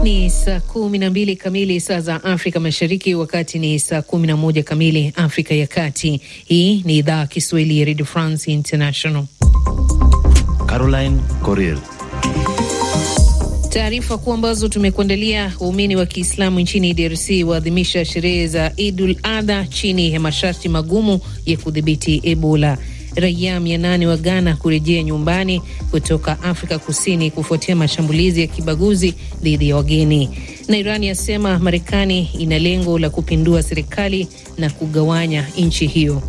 Ni saa kumi na mbili kamili saa za Afrika Mashariki, wakati ni saa kumi na moja kamili Afrika ya Kati. Hii ni idhaa ya Kiswahili ya Radio France International. Caroline Coril Taarifa kuu ambazo tumekuandalia: waumini wa Kiislamu nchini DRC waadhimisha sherehe za Idul Adha chini ya masharti magumu ya kudhibiti Ebola. Raia mia nane wa Ghana kurejea nyumbani kutoka Afrika Kusini kufuatia mashambulizi ya kibaguzi dhidi ya wageni. Na Iran yasema Marekani ina lengo la kupindua serikali na kugawanya nchi hiyo.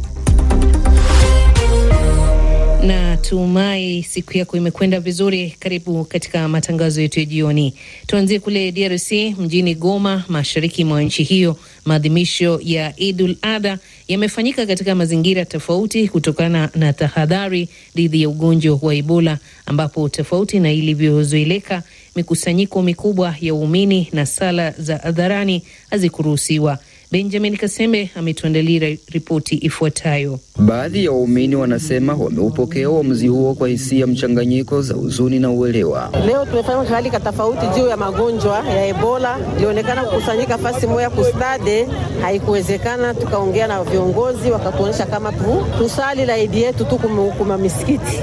Na tumai siku yako imekwenda vizuri. Karibu katika matangazo yetu ya jioni. Tuanzie kule DRC mjini Goma, mashariki mwa nchi hiyo. Maadhimisho ya Idul Adha yamefanyika katika mazingira tofauti kutokana na tahadhari dhidi ya ugonjwa wa Ebola, ambapo tofauti na ilivyozoeleka, mikusanyiko mikubwa ya waumini na sala za hadharani hazikuruhusiwa. Benjamin Kasembe ametuandalia ripoti ifuatayo. Baadhi ya waumini wanasema wameupokea uamuzi huo kwa hisia mchanganyiko za huzuni na uelewa. Leo tumefanya halika tofauti juu ya magonjwa ya Ebola. Ilionekana kukusanyika fasi moja kustade, haikuwezekana. Tukaongea na viongozi wakatuonyesha kama tu tusali la idi yetu tu kuma misikiti.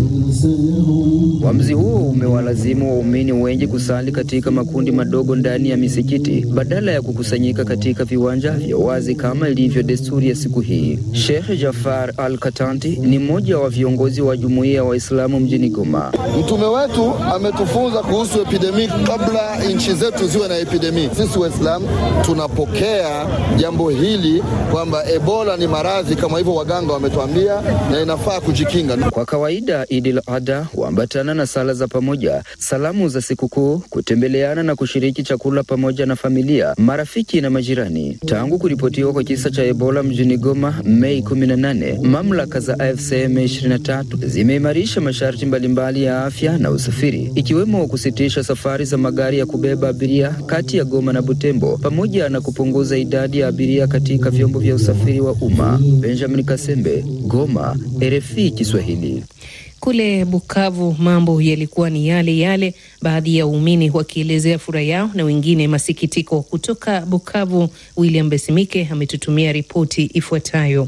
Uamuzi huo umewalazimu waumini wengi kusali katika makundi madogo ndani ya misikiti badala ya kukusanyika katika viwanja vya wazi kama ilivyo desturi ya siku hii. Sheikh Jafar Al Katanti ni mmoja wa viongozi wa jumuiya ya Waislamu mjini Goma. Mtume wetu ametufunza kuhusu epidemi kabla nchi zetu ziwe na epidemi. Sisi Waislamu tunapokea jambo hili kwamba Ebola ni maradhi kama hivyo waganga wametuambia, na inafaa kujikinga. Kwa kawaida Idil Adha huambatana na sala za pamoja, salamu za sikukuu, kutembeleana na kushiriki chakula pamoja na familia, marafiki na majirani. Tangu kuripotiwa kwa kisa cha Ebola mjini Goma Mei 18, mamlaka za AFC M23 zimeimarisha masharti mbalimbali ya afya na usafiri, ikiwemo kusitisha safari za magari ya kubeba abiria kati ya Goma na Butembo, pamoja na kupunguza idadi ya abiria katika vyombo vya usafiri wa umma. Benjamin Kasembe, Goma, RFI Kiswahili. Kule Bukavu mambo yalikuwa ni yale yale, baadhi ya waumini wakielezea furaha yao na wengine masikitiko. Kutoka Bukavu, William Besimike ametutumia ripoti ifuatayo.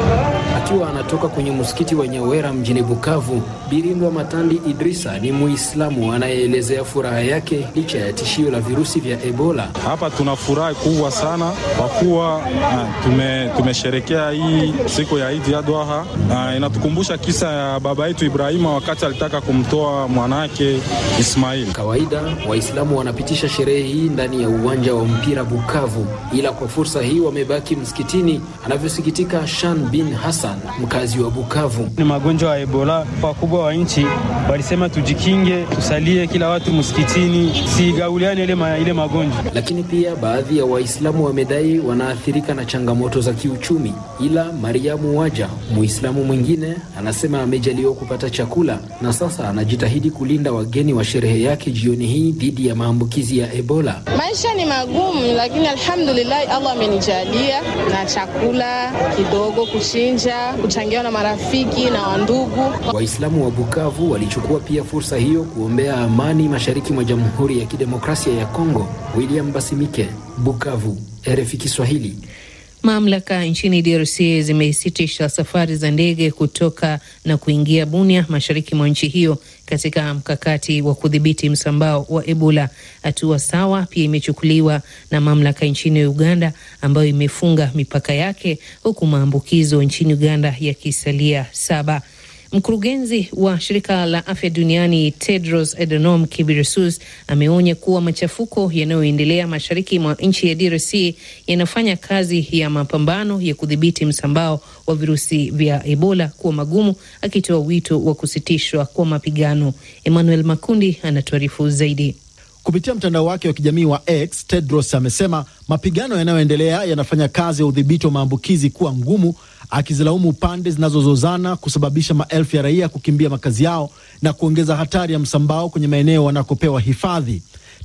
Akiwa anatoka kwenye msikiti wa Nyawera mjini Bukavu, Birindwa Matandi Idrisa ni Muislamu anayeelezea furaha yake licha ya tishio la virusi vya Ebola. Hapa tuna furaha kubwa sana kwa kuwa uh, tume, tumesherekea hii siku ya Idi Adha. Uh, inatukumbusha kisa ya baba yetu Ibrahima wakati alitaka kumtoa mwanake Ismail. Kawaida Waislamu wanapitisha sherehe hii ndani ya uwanja wa mpira Bukavu, ila kwa fursa hii wamebaki msikitini, anavyosikitika Shan bin Hassan mkazi wa Bukavu. Ni magonjwa ya Ebola, wakubwa wa nchi walisema tujikinge, tusalie kila watu msikitini, sigauliane ile, ma, ile magonjwa. Lakini pia baadhi ya Waislamu wamedai wanaathirika na changamoto za kiuchumi, ila Mariamu Waja Muislamu mwingine anasema amejaliwa kupata chakula na sasa anajitahidi kulinda wageni wa sherehe yake jioni hii dhidi ya maambukizi ya Ebola. Maisha ni magumu, lakini alhamdulillah Allah amenijalia na chakula kidogo kushinja kuchangiwa na marafiki na wandugu. Waislamu wa Bukavu walichukua pia fursa hiyo kuombea amani mashariki mwa Jamhuri ya Kidemokrasia ya Kongo. William Basimike, Bukavu, RFI Kiswahili. Mamlaka nchini DRC zimesitisha safari za ndege kutoka na kuingia Bunia, mashariki mwa nchi hiyo, katika mkakati wa kudhibiti msambao wa Ebola. Hatua sawa pia imechukuliwa na mamlaka nchini Uganda, ambayo imefunga mipaka yake, huku maambukizo nchini Uganda yakisalia saba. Mkurugenzi wa shirika la afya duniani Tedros Adhanom Ghebreyesus ameonya kuwa machafuko yanayoendelea mashariki mwa nchi ya DRC yanafanya kazi ya mapambano ya kudhibiti msambao wa virusi vya Ebola kuwa magumu, akitoa wito wa kusitishwa kwa mapigano. Emmanuel Makundi anatuarifu zaidi. Kupitia mtandao wake wa kijamii wa X, Tedros amesema mapigano yanayoendelea yanafanya kazi ya udhibiti wa maambukizi kuwa ngumu, akizilaumu pande zinazozozana kusababisha maelfu ya raia kukimbia makazi yao na kuongeza hatari ya msambao kwenye maeneo wanakopewa hifadhi.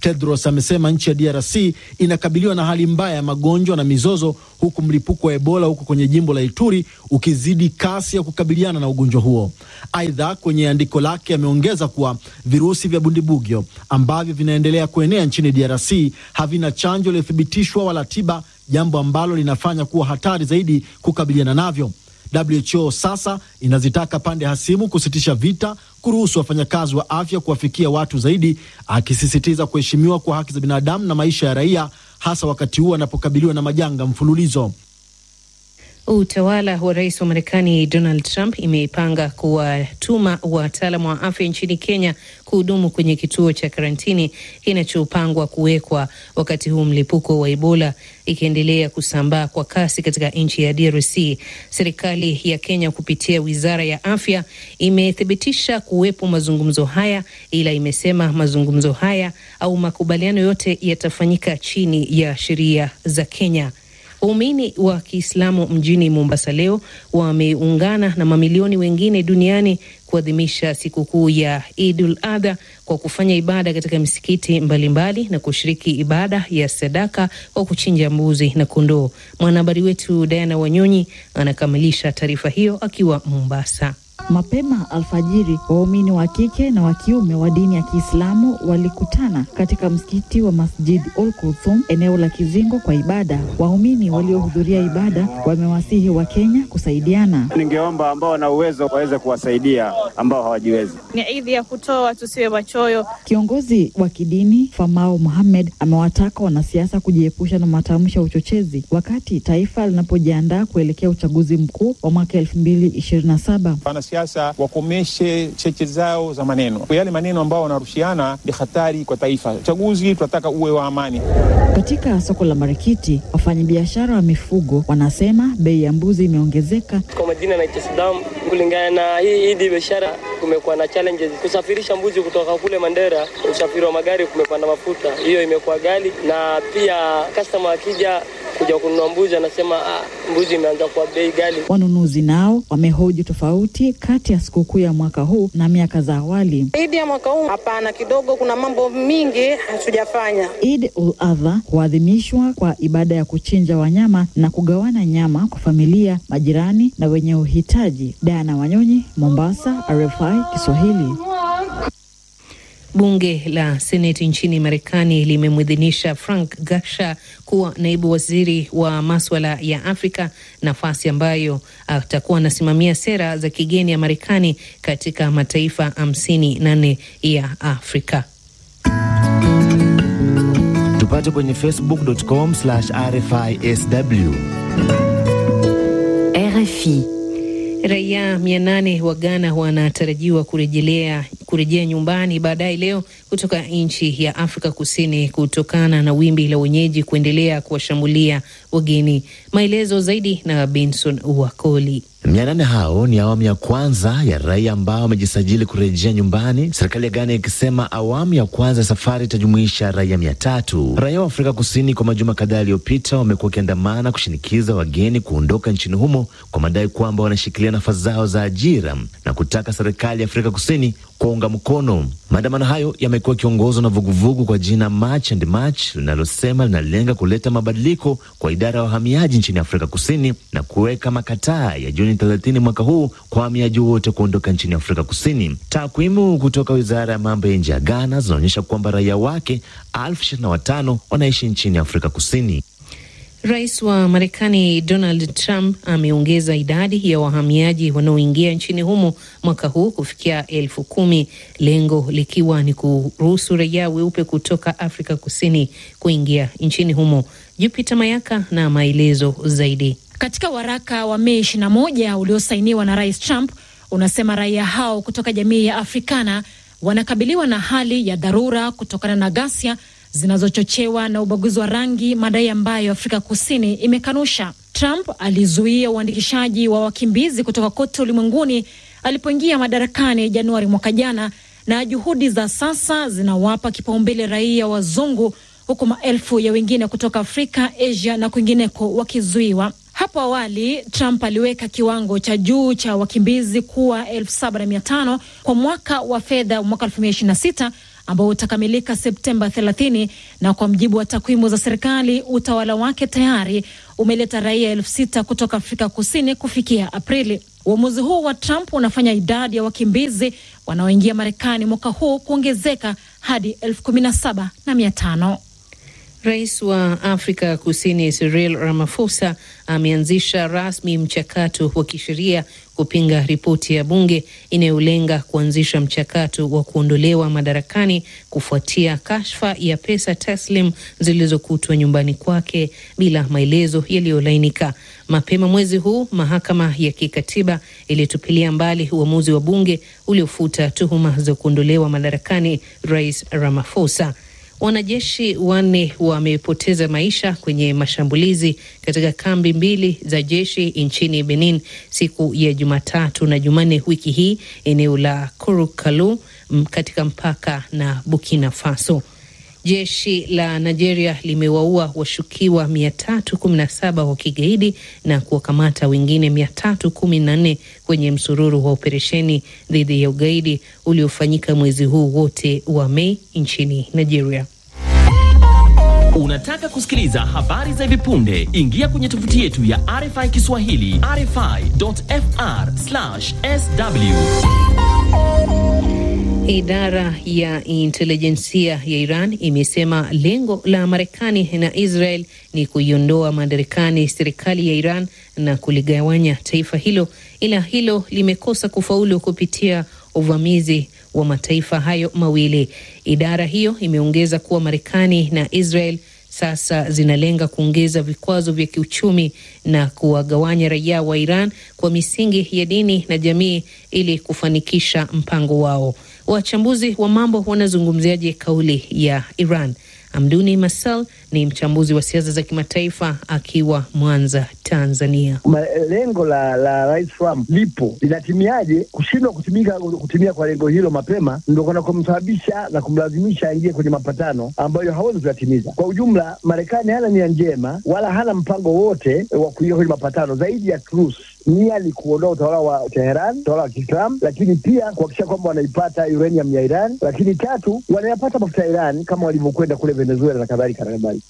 Tedros amesema nchi ya DRC inakabiliwa na hali mbaya ya magonjwa na mizozo, huku mlipuko wa Ebola huko kwenye jimbo la Ituri ukizidi kasi ya kukabiliana na ugonjwa huo. Aidha, kwenye andiko lake ameongeza kuwa virusi vya bundibugyo ambavyo vinaendelea kuenea nchini DRC havina chanjo iliyothibitishwa wala tiba, jambo ambalo linafanya kuwa hatari zaidi kukabiliana navyo. WHO sasa inazitaka pande hasimu kusitisha vita, kuruhusu wafanyakazi wa afya kuwafikia watu zaidi, akisisitiza kuheshimiwa kwa haki za binadamu na maisha ya raia, hasa wakati huu anapokabiliwa na majanga mfululizo. Utawala wa rais wa Marekani Donald Trump imepanga kuwatuma wataalamu wa afya nchini Kenya kuhudumu kwenye kituo cha karantini kinachopangwa kuwekwa wakati huu mlipuko wa Ebola ikiendelea kusambaa kwa kasi katika nchi ya DRC. Serikali ya Kenya kupitia wizara ya afya imethibitisha kuwepo mazungumzo haya, ila imesema mazungumzo haya au makubaliano yote yatafanyika chini ya sheria za Kenya. Waumini wa Kiislamu mjini Mombasa leo wameungana na mamilioni wengine duniani kuadhimisha sikukuu ya Idul Adha kwa kufanya ibada katika misikiti mbalimbali na kushiriki ibada ya sadaka kwa kuchinja mbuzi na kondoo. Mwanahabari wetu Diana Wanyonyi anakamilisha taarifa hiyo akiwa Mombasa. Mapema alfajiri waumini wa kike na wa kiume wa dini ya Kiislamu walikutana katika msikiti wa Masjid Ul Kulthum eneo la Kizingo kwa ibada. Waumini waliohudhuria ibada wamewasihi wa Kenya kusaidiana. Ningeomba ambao wana uwezo waweze kuwasaidia ambao hawajiwezi. Ni idhi ya kutoa, tusiwe wachoyo. Kiongozi wa kidini Famau Mohamed amewataka wanasiasa kujiepusha na matamshi ya uchochezi wakati taifa linapojiandaa kuelekea uchaguzi mkuu wa mwaka elfu mbili ishirini na saba. Wanasiasa wakomeshe cheche zao za maneno. Yale maneno ambao wanarushiana ni hatari kwa taifa. Uchaguzi tunataka uwe wa amani. Katika soko la Marikiti, wafanyabiashara wa mifugo wanasema bei ya mbuzi imeongezeka. Kwa majina naitwa Saddam. Kulingana na hii idi biashara, kumekuwa na challenges kusafirisha mbuzi kutoka kule Mandera. Usafiri wa magari kumepanda mafuta, hiyo imekuwa ghali, na pia customer akija kuja kununua mbuzi anasema ah, mbuzi imeanza kuwa bei ghali. Wanunuzi nao wamehoji tofauti kati ya sikukuu ya mwaka huu na miaka za awali. Idi ya mwaka huu hapana, kidogo kuna mambo mingi hatujafanya. Eid ul Adha huadhimishwa kwa ibada ya kuchinja wanyama na kugawana nyama kwa familia, majirani na wenye uhitaji. Diana Wanyonyi, Mombasa, RFI Kiswahili. Bunge la Seneti nchini Marekani limemwidhinisha Frank Gasha kuwa naibu waziri wa maswala ya Afrika, nafasi ambayo atakuwa anasimamia sera za kigeni ya Marekani katika mataifa hamsini na nne ya Afrika. Tupate kwenye facebook.com rfisw. RFI. Raia mia nane wa Ghana wanatarajiwa kurejelea kurejea nyumbani baadaye leo kutoka nchi ya Afrika Kusini kutokana na wimbi la wenyeji kuendelea kuwashambulia wageni. Maelezo zaidi na Benson Wakoli. Mia nane hao ni awamu ya kwanza ya raia ambao wamejisajili kurejea nyumbani, serikali ya Ghana ikisema awamu ya kwanza ya safari itajumuisha raia mia tatu. Raia wa Afrika Kusini kwa majuma kadhaa yaliyopita wamekuwa wakiandamana kushinikiza wageni kuondoka nchini humo kwa madai kwamba wanashikilia nafasi zao za ajira na kutaka serikali ya Afrika Kusini kuwaunga mkono. Maandamano hayo yamekuwa yakiongozwa na vuguvugu kwa jina March and March linalosema linalenga kuleta mabadiliko kwa idara ya wahamiaji nchini Afrika Kusini na kuweka makataa ya Juni 30 mwaka huu kwa wahamiaji wote kuondoka nchini Afrika Kusini. Takwimu kutoka wizara ya mambo ya nje ya Ghana zinaonyesha kwamba raia wake elfu ishirini na watano wanaishi nchini Afrika Kusini. Rais wa Marekani Donald Trump ameongeza idadi ya wahamiaji wanaoingia nchini humo mwaka huu kufikia elfu kumi, lengo likiwa ni kuruhusu raia weupe kutoka Afrika Kusini kuingia nchini humo. Jupiter Mayaka na maelezo zaidi. Katika waraka wa Mei 21 uliosainiwa na Rais Trump unasema raia hao kutoka jamii ya Afrikana wanakabiliwa na hali ya dharura kutokana na ghasia zinazochochewa na ubaguzi wa rangi, madai ambayo Afrika Kusini imekanusha. Trump alizuia uandikishaji wa wakimbizi kutoka kote ulimwenguni alipoingia madarakani Januari mwaka jana, na juhudi za sasa zinawapa kipaumbele raia wazungu, huku maelfu ya wengine kutoka Afrika, Asia na kwingineko wakizuiwa. Hapo awali Trump aliweka kiwango cha juu cha wakimbizi kuwa elfu saba na mia tano kwa mwaka wa fedha mwaka elfu mbili ishirini na sita ambao utakamilika Septemba 30, na kwa mjibu wa takwimu za serikali, utawala wake tayari umeleta raia elfu sita kutoka Afrika Kusini kufikia Aprili. Uamuzi huu wa Trump unafanya idadi ya wakimbizi wanaoingia Marekani mwaka huu kuongezeka hadi elfu kumi na saba na mia tano. Rais wa Afrika Kusini Cyril Ramaphosa ameanzisha rasmi mchakato wa kisheria kupinga ripoti ya bunge inayolenga kuanzisha mchakato wa kuondolewa madarakani kufuatia kashfa ya pesa taslim zilizokutwa nyumbani kwake bila maelezo yaliyolainika. Mapema mwezi huu, mahakama ya kikatiba ilitupilia mbali uamuzi wa bunge uliofuta tuhuma za kuondolewa madarakani Rais Ramaphosa. Wanajeshi wanne wamepoteza maisha kwenye mashambulizi katika kambi mbili za jeshi nchini Benin siku ya Jumatatu na Jumanne wiki hii, eneo la Kurukalu katika mpaka na Burkina Faso. Jeshi la Nigeria limewaua washukiwa 317 wa kigaidi na kuwakamata wengine 314 kwenye msururu wa operesheni dhidi ya ugaidi uliofanyika mwezi huu wote wa Mei nchini Nigeria. Unataka kusikiliza habari za hivi punde? Ingia kwenye tovuti yetu ya RFI Kiswahili, rfi.fr/sw. Idara ya intelijensia ya Iran imesema lengo la Marekani na Israel ni kuiondoa madarakani serikali ya Iran na kuligawanya taifa hilo, ila hilo limekosa kufaulu kupitia uvamizi wa mataifa hayo mawili. Idara hiyo imeongeza kuwa Marekani na Israel sasa zinalenga kuongeza vikwazo vya kiuchumi na kuwagawanya raia wa Iran kwa misingi ya dini na jamii ili kufanikisha mpango wao. Wachambuzi wa mambo wanazungumziaje kauli ya Iran? Amduni Masal ni mchambuzi wa siasa za kimataifa akiwa Mwanza, Tanzania. Lengo la la Rais Trump lipo, linatimiaje? Kushindwa kutimika kutimia kwa lengo hilo mapema ndo kuna kumsababisha na kumlazimisha aingie kwenye mapatano ambayo hawezi kuyatimiza. Kwa ujumla, Marekani hana nia njema wala hana mpango wote wa kuingia kwenye mapatano zaidi ya truce nia ni kuondoa utawala wa Teheran, utawala wa Kiislamu, lakini pia kuhakikisha kwamba wanaipata uranium ya Iran, lakini tatu, wanayapata mafuta ya Iran kama walivyokwenda kule Venezuela na kadhalika na kadhalika.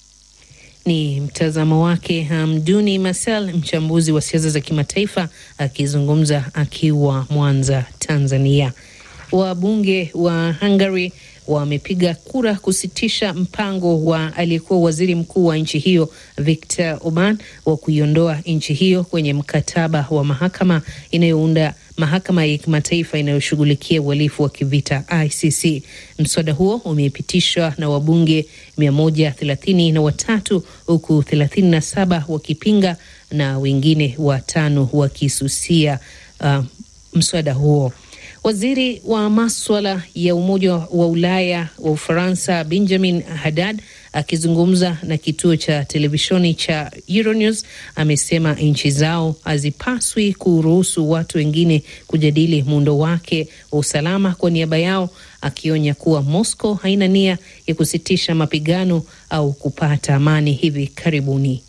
Ni mtazamo wake Hamduni Masal, mchambuzi wa siasa za kimataifa akizungumza akiwa Mwanza, Tanzania. Wabunge wa Hungary wamepiga kura kusitisha mpango wa aliyekuwa waziri mkuu wa nchi hiyo Viktor Orban wa kuiondoa nchi hiyo kwenye mkataba wa mahakama inayounda mahakama ya kimataifa inayoshughulikia uhalifu wa kivita ICC. Mswada huo umepitishwa na wabunge mia moja thelathini na watatu huku thelathini na saba wakipinga na wengine watano wakisusia uh, mswada huo. Waziri wa maswala ya Umoja wa Ulaya wa Ufaransa Benjamin Haddad akizungumza na kituo cha televisheni cha Euronews amesema nchi zao hazipaswi kuruhusu watu wengine kujadili muundo wake wa usalama kwa niaba yao, akionya kuwa Moscow haina nia ya kusitisha mapigano au kupata amani hivi karibuni.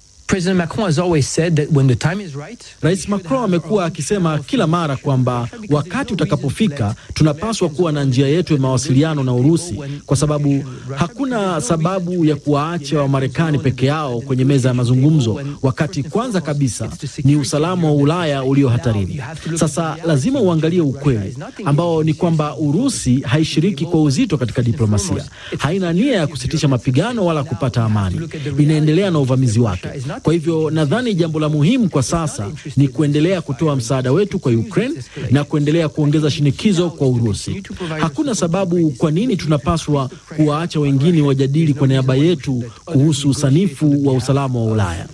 Rais Macron amekuwa akisema kila mara kwamba wakati utakapofika tunapaswa kuwa na njia yetu ya mawasiliano na Urusi, kwa sababu hakuna sababu ya kuwaacha Wamarekani peke yao kwenye meza ya mazungumzo, wakati kwanza kabisa ni usalama wa Ulaya ulio hatarini. Sasa lazima uangalie ukweli ambao ni kwamba Urusi haishiriki kwa uzito katika diplomasia, haina nia ya kusitisha mapigano wala kupata amani, inaendelea na uvamizi wake. Kwa hivyo nadhani jambo la muhimu kwa sasa ni kuendelea kutoa msaada wetu kwa Ukraine na kuendelea kuongeza shinikizo kwa Urusi. Hakuna sababu kwa nini tunapaswa kuwaacha wengine wajadili kwa niaba yetu kuhusu usanifu wa usalama wa Ulaya.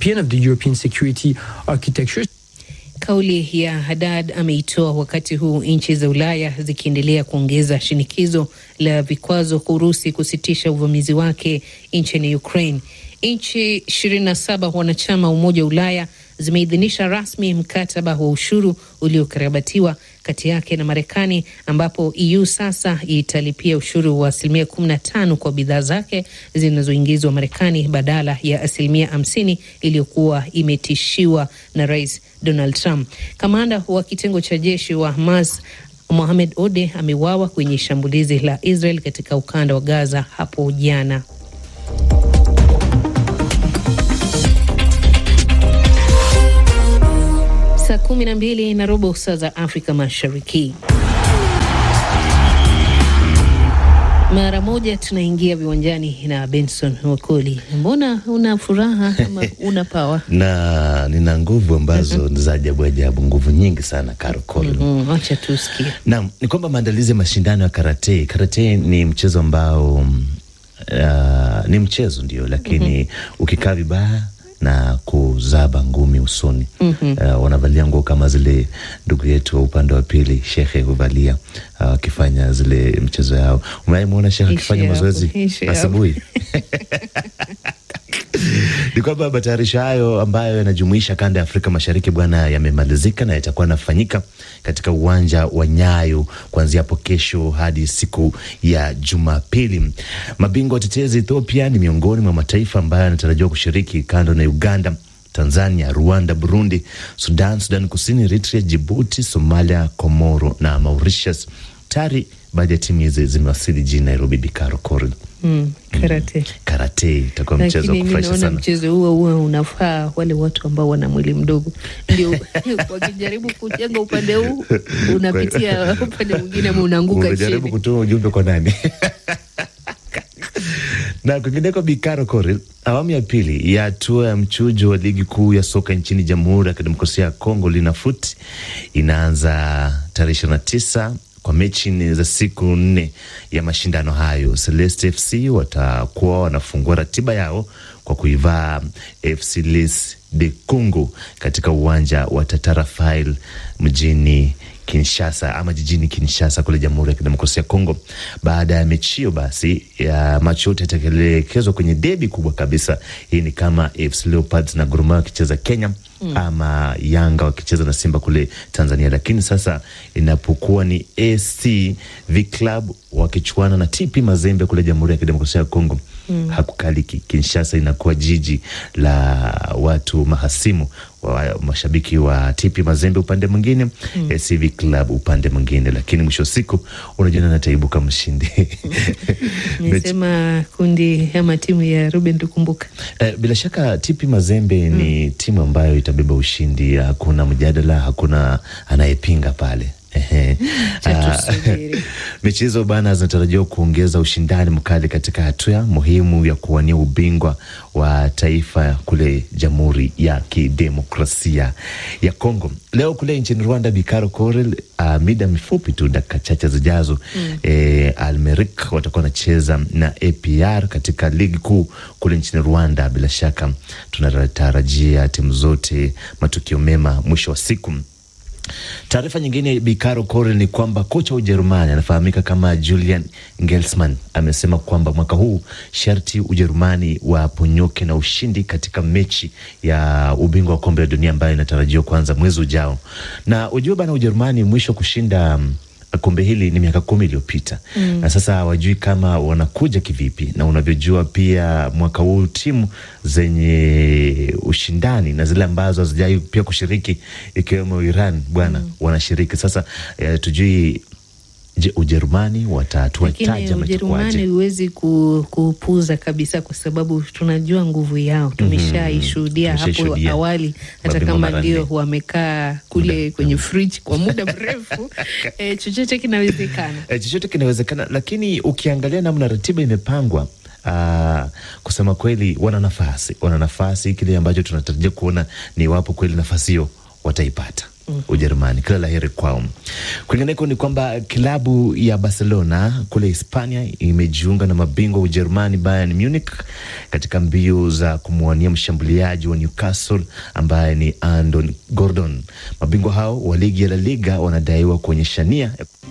Kauli ya Haddad ameitoa wakati huu nchi za Ulaya zikiendelea kuongeza shinikizo la vikwazo kwa Urusi kusitisha uvamizi wake nchini Ukraine. Nchi 27 wanachama wa Umoja wa Ulaya zimeidhinisha rasmi mkataba wa ushuru uliokarabatiwa kati yake na Marekani, ambapo EU sasa italipia ushuru wa asilimia 15 kwa bidhaa zake zinazoingizwa Marekani badala ya asilimia 50 iliyokuwa imetishiwa na Rais Donald Trump. Kamanda wa kitengo cha jeshi wa Hamas Mohamed Ode ameuawa kwenye shambulizi la Israel katika ukanda wa Gaza hapo jana. Saa kumi na mbili na robo saa za Afrika Mashariki. Mara moja tunaingia viwanjani na Benson Wakoli. Mbona una furaha ama una pawa? na nina nguvu ambazo za ajabu ajabu, nguvu nyingi sana Karokol. Mm, acha tusikie. Naam, ni kwamba maandalizi ya mashindano ya karate. Karate ni mchezo ambao uh, ni mchezo ndio, lakini ukikaa vibaya na kuzaba ngumi usoni Mhm. uh, wanavalia nguo kama zile ndugu yetu wa upande wa pili shekhe huvalia wakifanya zile mchezo yao. Umewahi muona shekhe Ishi akifanya hapo, mazoezi ishi hapo. asubuhi? ni kwamba matayarisho hayo ambayo yanajumuisha kanda ya Afrika Mashariki bwana, yamemalizika na yatakuwa yanafanyika katika uwanja wa Nyayo kuanzia hapo kesho hadi siku ya Jumapili. Mabingwa watetezi Ethiopia ni miongoni mwa mataifa ambayo yanatarajiwa kushiriki kando na Uganda Tanzania, Rwanda, Burundi, Sudan, Sudan Kusini, Eritrea, Jibuti, Somalia, Komoro na Mauritius. Tayari baadhi ya timu hizi zimewasili jijini Nairobi. Bikaro Koril. Mm, karate. Karate itakuwa mchezo wa Lakini mi kufurahisha naona sana. mchezo huo huo unafaa wale watu ambao wana mwili mdogo, ndio wakijaribu kujenga upande huu unapitia upande mwingine ama unaanguka Unajaribu chini. kutoa ujumbe kwa nani? na kwingineko, Bikaro Koril, awamu ya pili ya hatua ya mchujo wa ligi kuu ya soka nchini Jamhuri ya Kidemokrasia ya Kongo Linafoot inaanza tarehe ishirini na tisa kwa mechi nne za siku nne ya mashindano hayo. Celeste FC watakuwa wanafungua ratiba yao kwa kuivaa FC Les de Congo katika uwanja wa Tatarafail mjini Kinshasa ama jijini Kinshasa kule Jamhuri ya Kidemokrasia ya Kongo. Baada ya mechi hiyo, basi ya macho yote yataelekezwa kwenye debi kubwa kabisa. Hii ni kama AFC Leopards na Gor Mahia wakicheza Kenya Mm. ama Yanga wakicheza na Simba kule Tanzania. Lakini sasa inapokuwa ni AC V Club wakichuana na TP Mazembe kule Jamhuri ya Kidemokrasia ya Kongo Mm. hakukaliki. Kinshasa inakuwa jiji la watu mahasimu wa mashabiki wa TP Mazembe upande mwingine, Mm. AC V Club upande mwingine, lakini mwisho wa siku unajua nani ataibuka mshindi. Nisema kundi ama timu ya Ruben Tukumbuka. Eh, bila shaka TP Mazembe ni timu ambayo itabeba ushindi, hakuna mjadala, hakuna anayepinga pale. Ehe. Ah, mechi hizo bana zinatarajiwa kuongeza ushindani mkali katika hatua muhimu ya kuwania ubingwa wa taifa kule Jamhuri ya Kidemokrasia ya Kongo. Leo kule nchini Rwanda, Bikaro Korel, uh, mida mifupi tu, dakika chache zijazo Mm. eh, Almerik watakuwa wanacheza na APR katika ligi kuu kule nchini Rwanda. Bila shaka tunatarajia timu zote matukio mema mwisho wa siku. Taarifa nyingine Bikaro Kore ni kwamba kocha wa Ujerumani anafahamika kama Julian Nagelsmann amesema kwamba mwaka huu sharti Ujerumani waponyoke na ushindi katika mechi ya ubingwa wa kombe la dunia ambayo inatarajiwa kuanza mwezi ujao. Na ujue bana, Ujerumani mwisho kushinda mm, kombe hili ni miaka kumi iliyopita Mm. na sasa hawajui kama wanakuja kivipi, na unavyojua pia mwaka huu timu zenye ushindani na zile ambazo hazijai pia kushiriki ikiwemo Iran bwana wanashiriki sasa. Eh, tujui je, Ujerumani watatua Lakini taji ama Ujerumani itakuwaje? huwezi ku, kupuuza kabisa, kwa sababu tunajua nguvu yao, tumeshaishuhudia hapo Tumeshaishuhudia. awali, hata Mabingwa kama mara ndio nne. wamekaa kule kwenye fridge kwa muda mrefu eh, chochote kinawezekana. Eh, chochote kinawezekana, lakini ukiangalia namna ratiba imepangwa Uh, kusema kweli wana nafasi, wana nafasi. Kile ambacho tunatarajia kuona ni iwapo kweli nafasi hiyo wataipata. Ujerumani, kila la heri kwao. Kwingineko ni kwamba klabu ya Barcelona kule Hispania imejiunga na mabingwa wa Ujerumani Bayern Munich katika mbio za kumwania mshambuliaji wa Newcastle ambaye ni Andon Gordon. Mabingwa hao wa ligi ya La Liga wanadaiwa kuonyesha nia